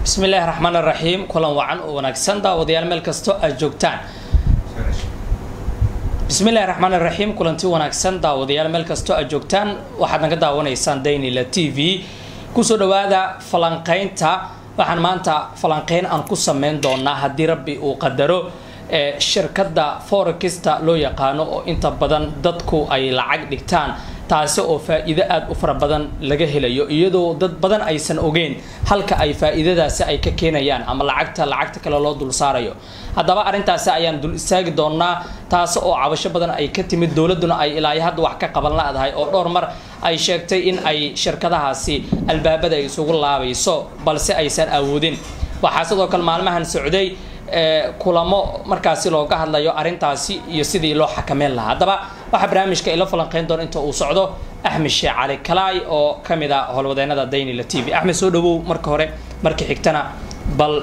bismi illaahi raxmaan iraxiim kulan wacan oo wanaagsan daawadayaal meel kasto aad joogtaan bismi illahi raxmaan iraxiim kulanti wanaagsan daawadayaal meel kastoo aad joogtaan waxaad naga daawanaysaan daynila t v kusoo dhawaada falanqeynta waxaan maanta falanqeyn aan ku sameyn doonaa haddii rabbi uu qadaro ee shirkadda forekista loo yaqaano oo inta badan dadku ay lacag dhigtaan taasi oo faa-iido aada u fara badan laga helayo iyadoo dad badan aysan ogeyn halka ay faa-iidadaasi ay ka keenayaan ama lacagta lacagta kale loo dul saarayo haddaba arrintaasi ayaan dul istaagi doonaa taasi oo cabasho badan ay ka timid dowladduna ay ilaayo hadda wax ka qaban la-dahay oo dhowr mar ay sheegtay in ay shirkadahaasi albaabada ay isugu laabayso balse aysan awoodin waxaa sidoo kale maalmahan socday kulamo markaasi looga hadlayo arrintaasi iyo sidii loo xakameyn lahaa haddaba waxaa barnaamijka ila falanqeyn doona inta uu socdo axmed sheekh cali kalaay oo ka mid a howlwadeenada daynila t v axmed soo dhawow marka hore marka xigtana bal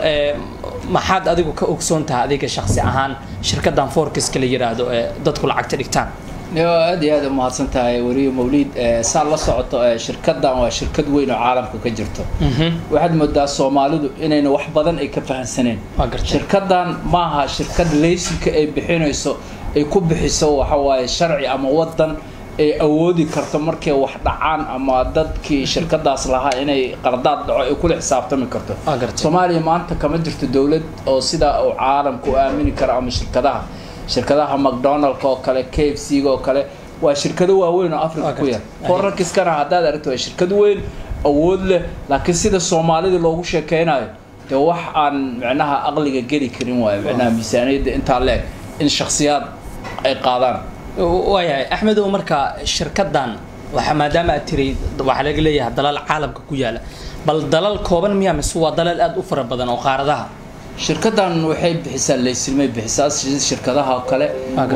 maxaad adigu ka ogsoon tahay adiga shaksi ahaan shirkadan forkiska la yiraahdo ee dadku lacagta dhigtaan aad iyo aad u mahadsan tahay weriye mawliid saa la socoto shirkadan waa shirkad weyn oo caalamka ka jirto waxaad moodaa soomaalidu inayna wax badan ay ka fahansaneen shirkadan maaha shirkad laysinka ay bixinayso ay ku bixiso waxawaaye sharci ama wadan ay awoodi karto markay wax dhacaan ama dadkii shirkadaas lahaa inay qardaad dhaco ay kula xisaabtami karto soomaaliya maanta kama jirto dowlad oo sidaa uu caalamka u aamini karo ama shirkadaha shirkadaha macdonaldka oo kale k f c ga oo kale waa shirkado waaweyn oo africa ku yar forankiskana haddaad aragto waa shirkad weyn awood leh laakiin sida soomaalida loogu sheekeynayo dee wax aan micnaha aqliga geli karin waayo micnaha miisaaniyadda intaa leeg in shaksiyaad ay qaadaan waayahay axmedow marka shirkadan waa maadaama aad tiri waxaa laga leeyahay dalal caalamka ku yaala bal dalal kooban miyaa mise waa dalal aada u fara badan oo qaaradaha shirkadan waxay bixisaa laysilmay bixisaa shirkadaha oo kale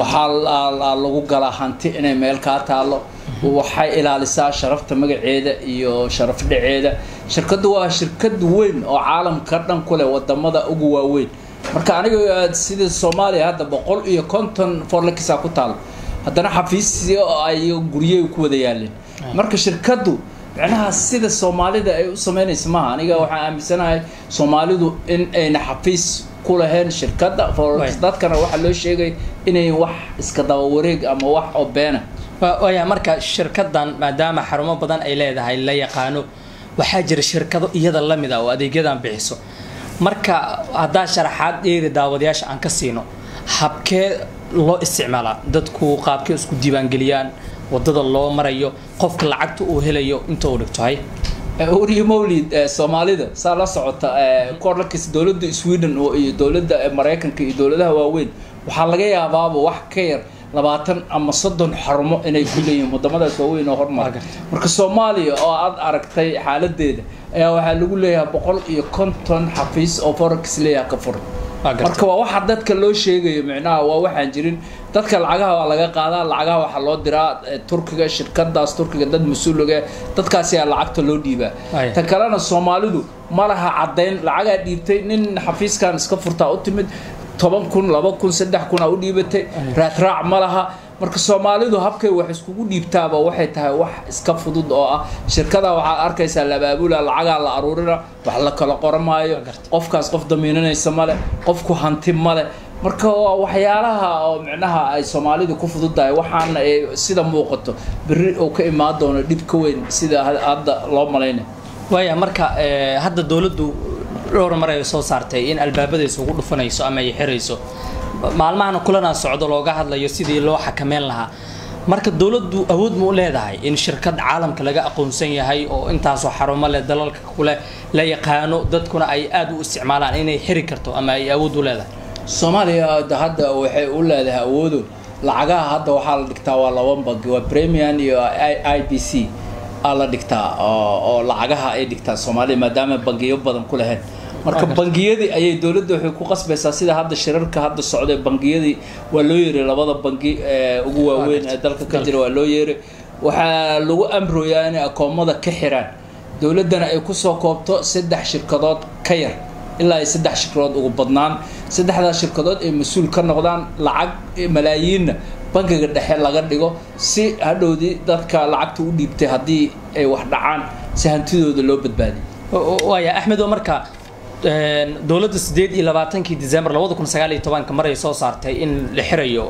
waxaa lagu galaa hanti inay meel kaa taalo waxay ilaalisaa sharafta magaceeda iyo sharaf dhaceeda shirkaddu waa shirkad weyn oo caalamka dhan ku leh wadamada ugu waaweyn marka aniga sida soomaaliya hadda boqol iyo konton forlekisa ku taalo haddana xafiisii ay guryey ku wada yaaleen marka shirkaddu micnaha sida soomaalida ay u sameynaysa maaha aniga waxaan aaminsanahay soomaalidu in ayna xafiis ku lahayn shirkadda dadkana waxaa loo sheegay inay wax iska daba wareeg ama wax oo beena waaya marka shirkadan maadaama xarumo badan ay leedahay la yaqaano waxaa jira shirkado iyada lamid ah oo adeegyadan bixiso marka haddaa sharaxaad dheeri daawadayaasha aan ka siino habkee loo isticmaalaa dadku qaabkee isku diiwaangeliyaan wadada loo marayo qofka lacagta uu helayo inta uu dhigto hay weriye mawlid soomaalida saa la socota korlakis dowladda sweden iyo dowladda maraykanka iyo dowladaha waaweyn waxaa laga yaabaaba wax ka yar labaatan ama soddon xarumo inay ku leeyihiin wadamadaas waaweyn oo hormara marka soomaaliya oo aad aragtay xaaladeeda ayaa waxaa lagu leeyahay boqol iyo konton xafiis oo forex leeyaha ka furan marka waa waxa dadka loo sheegayo micnaha waa waxaan jirin dadka lacagaha waa laga qaadaa lacagaha waxaa loo diraa turkiga shirkadaas turkiga dad mas-uuliga dadkaasi aa lacagta loo dhiibaa tan kalena soomaalidu ma laha caddayn lacagaa dhiibtay nin xafiiskan iska furtaa u timid toban kun laba kun saddex kun aa u dhiibatay raadraac ma laha marka soomaalidu habkay wax iskugu dhiibtaaba waxay tahay wax iska fudud oo ah shirkada waxaad arkaysaa labaabula lacagaa la aruurina wax la kala qoramaayo qofkaas qof damiinanaysa male qofku hanti male marka waa waxyaalaha oo micnaha ay soomaalidu ku fududtahay waxaana ay sida muuqato berri uu ka imaan doono dhib ka weyn sida hadda loo malaynay waaya marka hadda dowladdu dhowr mar ay soo saartay in albaabada isugu dhufanayso ama ay xirayso maalmahana kulanaa socdo looga hadlayo sidii loo xakameyn lahaa marka dowladdu awood ma u leedahay in shirkad caalamka laga aqoonsan yahay oo intaasoo xarumo leh dalalka kule la yaqaano dadkuna ay aada u isticmaalaan inay xiri karto ama ay awood u leedahay soomaaliya hadda waxay u leedahay awoodo lacagaha hadda waxaa la dhigtaa waa laba bangi waa premian iyo i b c aa la dhigtaa oo lacagaha ay dhigtaa soomaaliya maadaama bangiyo badan ku lahayn marka bangiyadii ayay dowladda waxay ku qasbaysaa sida hadda shirarka hadda socday bangiyadii waa loo yeeray labada bangi ugu waaweyn ee dalka ka jira waa loo yeeray waxaa lagu amroyaa inay akoomada ka xiraan dowladdana ay kusoo koobto saddex shirkadood ka yar ilaa ay saddex shirkadood ugu badnaan saddexdaas shirkadood ay mas-uul ka noqdaan lacag malaayiinna bangiga dhexe laga dhigo si hadhowdii dadka lacagta u dhiibtay haddii ay wax dhacaan si hantidooda loo badbaadiyo waaya axmedo marka dowladda sideed iyo labaatankii december labada kun sagaal iyo tobanka maray soo saartay in la xirayo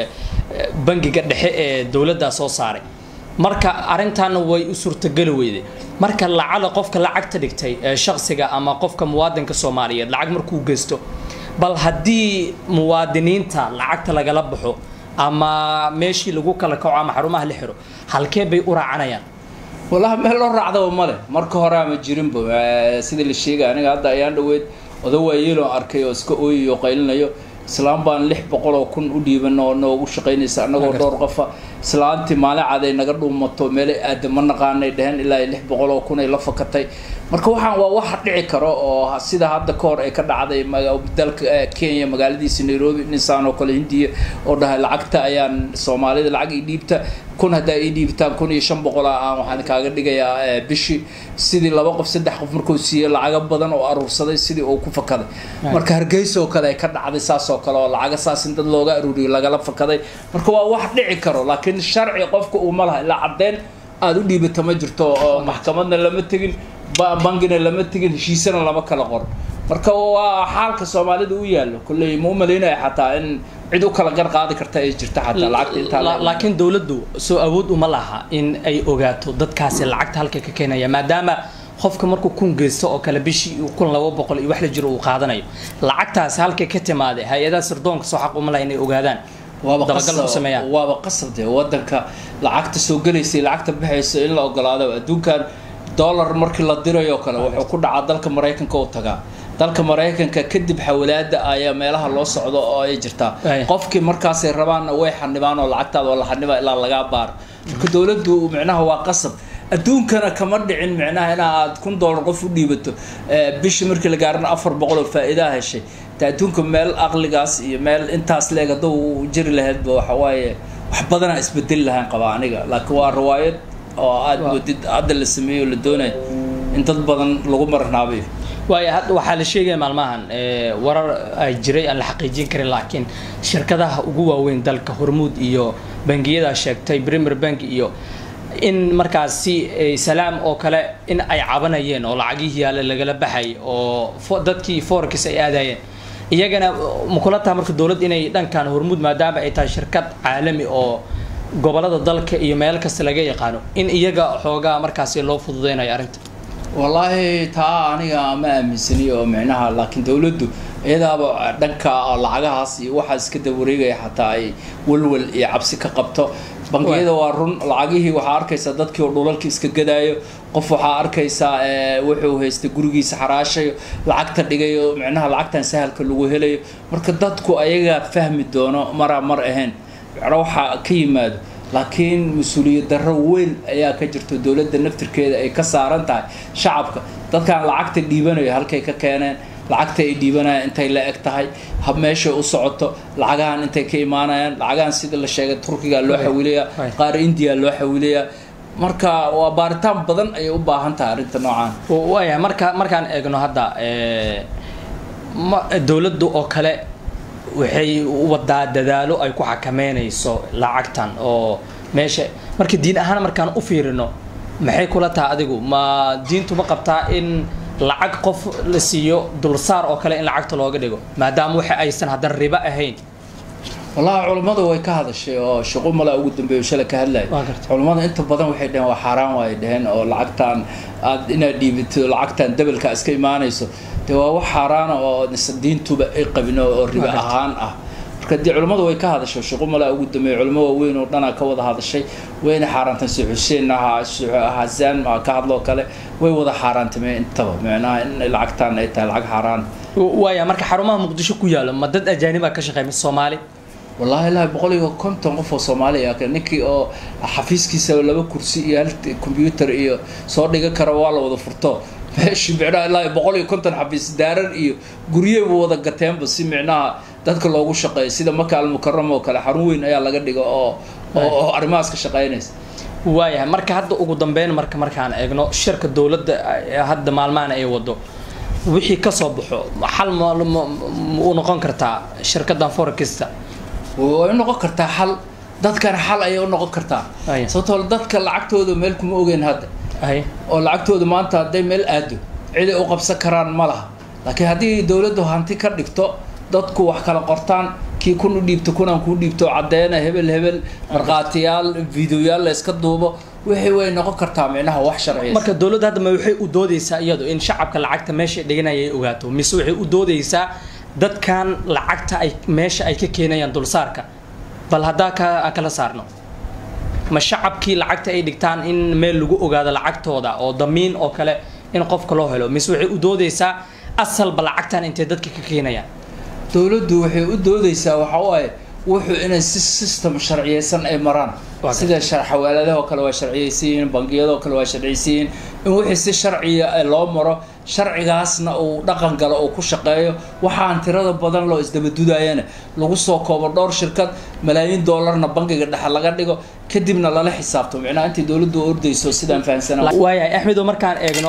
bangiga dhexe ee dowladdaa soo saaray marka arrintaana way u suurtageli weyday marka lacala qofka lacagta dhigtay ee shaksiga ama qofka muwaadinka soomaaliyeed lacag markuu geysto bal haddii muwaadiniinta lacagta lagala baxo ama meeshii lagu kala kaco ama xarumaha la xiro halkee bay u raacanayaan wallahi meel loo raacdaba male marka hore ama jirinba sidii la sheegay aniga hadda ayaan dhaweyd oda waayeeloo arkay oo iska ooyayo qaylinayo islaam baan lix boqol oo kun u dhiiban oo noogu shaqaynaysa annagoo dhowr qofa islaantii maalin cad ay naga dhuumato meelay aada ma naqaanay dheheen ilaa lix boqol oo kun ay la fakatay marka waxaan waa wax dhici karo oo sida hadda ka hor ay ka dhacday dalka kenya magaaladiisa nairobi ninsaan oo kale hindiya oo dhahay lacagta ayaan soomaalida lacag ii dhiibta kun haddaa ii dhiibtaan kun iyo shan boqol ah aan waxaan kaaga dhigayaa bishii sidii laba qof saddex qof markuu siiyey lacago badan oo aruursaday sidii uu ku fakaday marka hargeysa oo kale ay ka dhacday saas oo kale oo lacaga saas in dad looga aruuriyo lagala fakaday marka waa wax dhici karo laakiin sharci qofka uu ma laha ilaa caddeyn aada u dhiibata ma jirto oo maxkamadna lama tegin bangina lama tegin heshiisana lama kala qoro marka waa xaalka soomaalida u yaallo kolley ma u malaynaya xataa in cid u kala gar qaadi karta ay jirta xataa lacagta intaa laakiin dowladdu soo awood uma laha in ay ogaato dadkaasi lacagta halka ka keenaya maadaama qofka markuu kun geysto oo kale bishii kun laba boqol iyo wax la jiro uu qaadanayo lacagtaasi halkay ka timaade hay-adaha sirdoonka soo xaq uma laha inay ogaadaan waaba waaba qasab dee wadanka lacagta soo gelaysay lacagta baxaysa in la ogolaado adduunkan dollar markii la dirayo kale wuxuu ku dhacaa dalka maraykanka u tagaa dalka maraykanka kadib xawalaada ayaa meelaha loo socdo oo ay jirtaa qofkii markaasay rabaanna way xanibaan oo lacagtaada oo la xaniba ilaa lagaa baaro marka dowladdu micnaha waa qasab adduunkana kama dhicin micnaha ina aad kun dollar qof u dhiibato bishii markii la gaarana afar boqol oo faa'iidaa heshay ta adduunka meel aqligaas iyo meel intaas leeg hadduu jiri lahaydba waxa waaye wax badanaa isbedeli lahaan qabaa aniga laakiin waa riwaayad oo aada moodid hadda la sameeyo o la doonayo in dad badan lagu marnaabayo waaya hadda waxaa la sheegaya maalmahan warar ay jiray aan la xaqiijin karin laakiin shirkadaha ugu waaweyn dalka hormuud iyo bangiyada sheegtay premier bank iyo in markaasi salaam oo kale in ay cabanayeen oo lacagihii yaale lagala baxay oo dadkii forex ay aadayeen iyagana makula taha marka dowladd inay dhankan hormuud maadaama ay tahay shirkad caalami oo gobolada dalka iyo meel kasta laga yaqaano in iyaga xoogaa markaasi loo fududeynayo arrinta wallaahi taa aniga ma aaminsani oo micnaha laakiin dowladdu iyadaaba dhanka lacagahaas iyo waxaa iska dawareegaya xataa ay walwal iyo cabsi ka qabto bangiyada waa run lacagihii waxaa arkaysaa dadkii oo dhulalka iska gadaayo qof waxaa arkaysaa wuxuu haystay gurigiisa xaraashayo lacagta dhigayo micnaha lacagtan sahalka lagu helayo marka dadku ayagaa fahmi doono maraa mar ahayn micno waxaa ka yimaado laakiin mas-uuliyad darro weyn ayaa ka jirto dowladda naftirkeeda ay ka saaran tahay shacabka dadkan lacagta dhiibanayo halkay ka keeneen lacagta ay dhiibanayaan intay la eg tahay hab meeshay u socoto lacagahan intay ka imaanayaan lacagahan sida la sheegay turkiga loo xawilayaa qaar indiya loo xawilayaa marka waa baaritaan badan ayay u baahan tahay arrinta noocaan waaya marka markaan eegno hadda dowladdu oo kale waxay wadaa dadaalo ay ku xakameynayso lacagtan oo meesha marka diin ahaan markaan u fiirino maxay kula tahay adigu ma diintu ma qabtaa in lacag qof la siiyo dulsaar oo kale in lacagta looga dhigo maadaama waxa aysan haddana ribo ahayn wallahi culammadu way ka hadashay oo shaqo mala ugu dambeeyo shalay ka hadlaya culammada inta badan waxay dhaheen waa xaaraan waay dhaheen oo lacagtaan aad inaad dhiibito lacagtaan dabelka iska imaanayso dee waa wax xaaraana oo diintuba ay qabin oo ribo ahaan ah marka dee culammadu way ka hadashay shaqo mala ugu dambeeyo culamo waaweyn oo dhanaa ka wada hadashay wayna xaaraantan si xuseen hasaan ka hadloo kale way wada xaaraantameen intaba micnaha in lacagtaan ay tahay lacag xaaraan waaya marka xarumaha muqdisho ku yaalo ma dad ajaaniba ka shaqeeya mise soomaali wallahi ilaahi boqol iyo konton qof oo soomaaliya ninkii oo xafiiskiisa laba kursi iyo hal combyuter iyo soo dhiga kara waa la wada furto meeshi micnaha ilaahi boqol iyo konton xafiis daaran iyo guryeyba wada gateenba si micnaha dadka loogu shaqeeyo sida maka almukarama oo kale xarun weyn ayaa laga dhigo oo oo arrimahaas ka shaqeynaysa waayahay marka hadda ugu dambeyn marka markaan eegno shirka dowladda hadda maalmahan ay wado wixii kasoo baxo xal u noqon kartaa shirkadan forekista way u noqon kartaa xal dadkan xal ayay u noqon kartaa sababtoo dadka lacagtooda meel kuma ogeyn hadda oo lacagtooda maanta hadday meel aado ciday u qabsan karaan ma laha laakiin haddii dowladdu hanti ka dhigto dadku wax kala qortaan kii kun u dhiibto kunaan kuu dhiibto caddeena hebel hebel markhaatiyaal videoyaal la iska duubo wixii way noqon kartaa micnaha wax sharciya marka dowladda hadda ma waxay u doodeysaa iyadu in shacabka lacagta meesha dhiganaya ay ogaato mise waxay u doodeysaa dadkan lacagta ay meesha ay ka keenayaan dulsaarka bal haddaa ka aan kala saarno ma shacabkii lacagta ay dhigtaan in meel lagu ogaado lacagtooda oo damiin oo kale in qofka loo helo mise waxay u doodeysaa asalba lacagtan intay dadka ka keenayaan dowladdu waxay u doodeysaa waxa waaye wuxuu inay si system sharciyeysan ay maraan sida xawaaladaha oo kale waa sharciyeysan yihiin bangiyada oo kale waa sharciyeysan yihiin in wixii si sharciya loo maro sharcigaasna uu dhaqan galo uu ku shaqeeyo waxaan tirada badan loo isdabadudayana lagu soo koobo dhowr shirkad malaayiin doolarna bangiga dhexe laga dhigo kadibna lala xisaabto micnaha intii dowladdu ordayso sidaan fahamsana waayahay axmedo markaan eegno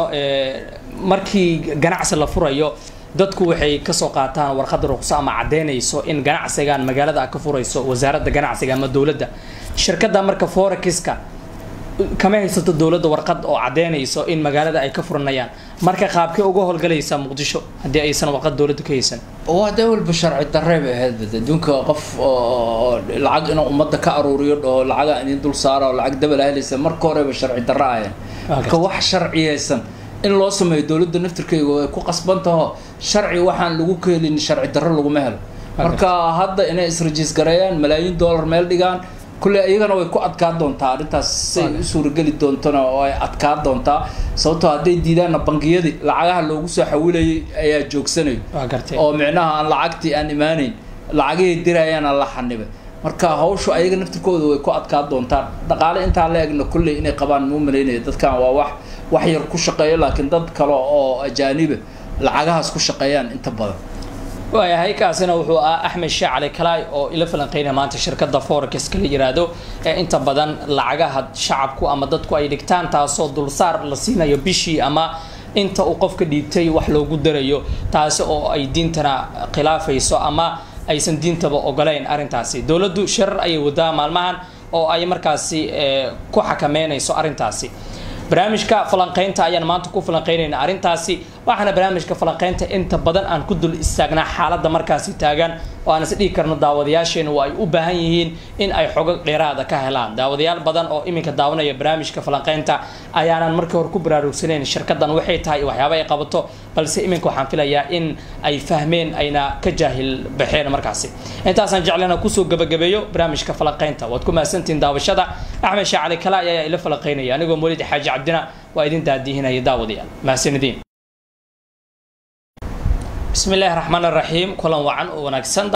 markii ganacsi la furayo dadku waxay kasoo qaataan warqada ruqso ama caddeynayso in ganacsigan magaalada a ka furayso wasaaradda ganacsiga ama dowladda shirkadda marka forexiska kama haysato dowladda warqad oo caddeynayso in magaalada ay ka furanayaan marka qaabkay uga howlgalaysaa muqdisho haddii aysan warqad dowladda ka haysan waa dee walba sharci darre bay ahayd adduunka qof oo lacag inuu ummadda ka aruuriyo dhaho lacaga idin dul saara oo lacag dabal helaysa marka horeba sharci darre ahayn marka wax sharciyeysan in loo sameeyo dowladda naftirkeyga way ku qasban taho sharci waxaan lagu keelin sharci darro laguma helo marka hadda inay israjiis gareeyaan malaayiin dollar meel dhigaan kulle iyagana way ku adkaa doontaa arrintaas say u suurageli doontona oo ay adkaa doontaa sababtoo hadday diidaanna bangiyadii lacagaha loogu soo xawilayay ayaa joogsanayo oo micnaha aan lacagtii aan imaanayn lacagihii dirayaan aan la xanibay marka hawshu ayaga naftirkooda way ku adkaa doontaa dhaqaale intaa la egna kulley inay qabaan muu malaynaya dadkan waa wax wax yar ku shaqeeyo laakiin dad kale oo ajaaniba lacagahaas ku shaqeeyaan inta badan waayahay kaasina wuxuu ah axmed sheekh cali kalaay oo ila falanqeynaya maanta shirkadda forex la yiraahdo ee inta badan lacagaha shacabku ama dadku ay dhigtaan taasoo dulsaar la siinayo bishii ama inta uu qofka dhiibtay wax loogu darayo taasi oo ay diintana khilaafayso ama aysan diintaba ogolayn arrintaasi dowladdu shirar ayay wadaa maalmahan oo ay markaasi ku xakameynayso arrintaasi barnaamijka falanqeynta ayaan maanta ku falanqeynayna arrintaasi waxaana barnaamijka falanqeynta inta badan aan ku dul istaagnaa xaaladda markaasi taagan oo aan is dhihi karno daawadayaasheena waa ay u baahan yihiin in ay xogag dheeraada ka helaan daawadayaal badan oo iminka daawanaya barnaamijka falanqeynta ayaanan markii hore ku baraarugsanayn shirkadan waxay tahay waxyaaba ay qabato balse iminka waxaan filayaa in ay fahmeen ayna ka jaahil baxeen markaasi intaasaan jeclana kusoo gabagabeeyo barnaamijka falanqeynta waad ku mahadsantihiin daawashada axmed sheekh cali kala ayaa ila falanqeynaya anigoo mawlid xaaji cabdina waa idin daadihinaya daawadayaal mahadsanidin bismi illaahi raxmaan raxiim kulan wacan oo wanaagsan